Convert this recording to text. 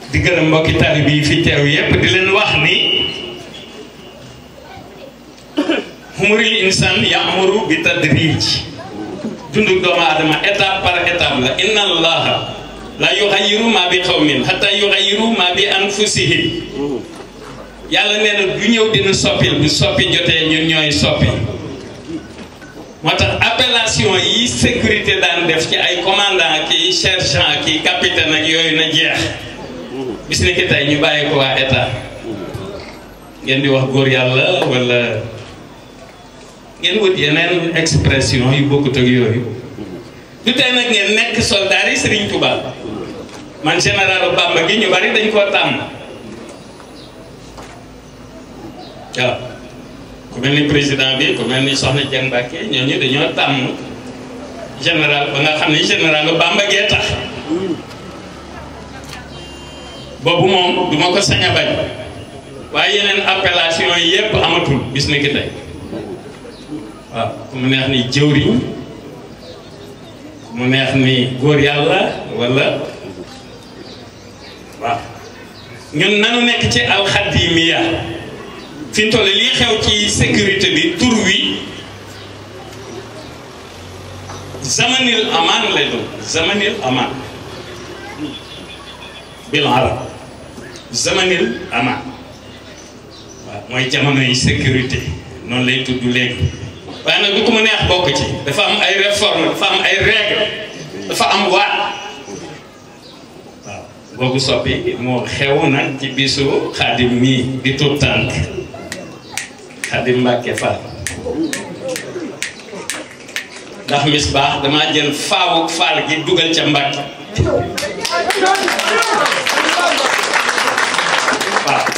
di gërëm mbokki taalibe yi fi teew yépp di leen wax ni humuril insan ya'muru bi tadrij dundu doomu aadama étape par étape la inna allaha la yughayyiru ma bi qawmin hatta yughayyiru ma bi anfusihim yàlla nee na du ñëw dina soppil bu soppi jotee ñun ñooy soppi moo tax appellation yi sécurité daan def ci ay commandant ki sergent ki capitaine ak yooyu na jeex bis ni ki tey ñu bàyyi ko waa état ngeen di wax góor yàlla wala ngeen wut yeneen expression yu bokkut ak yooyu du tey nag ngeen nekk soldat yi Serigne Touba man général Bamba gi ñu bari dañ koo tàmm waaw ku mel ni président bi ku mel ni Soxna Dieng Mbacké ñooñu dañoo tàmm général ba nga xam ne général Bamba gee tax boobu moom du ma ko sañ a bañ waaye yeneen appellation yi yépp amatul bis ni ki tey waaw ku mu neex ni jëwriñ ku mu neex ni góor yàlla wala waaw ñun nanu nekk ci alxadimiya fi mu toll lii xew ci sécurité bi tur wi zamanil aman lay doon zamanil aman bil arab zamanil aman waaw mooy jamono yi sécurité noonu lay tudd léegi waaye nag du ko mu neex bokk ci dafa am ay réforme dafa am ay règle dafa am waat waaw boobu soppi moo xew nag ci bisu xaadim mii di tuut tànk xaadim Mbàkke Fall ndax mis baax damaa jël faawu faal gi dugal ca Mbàkke waaw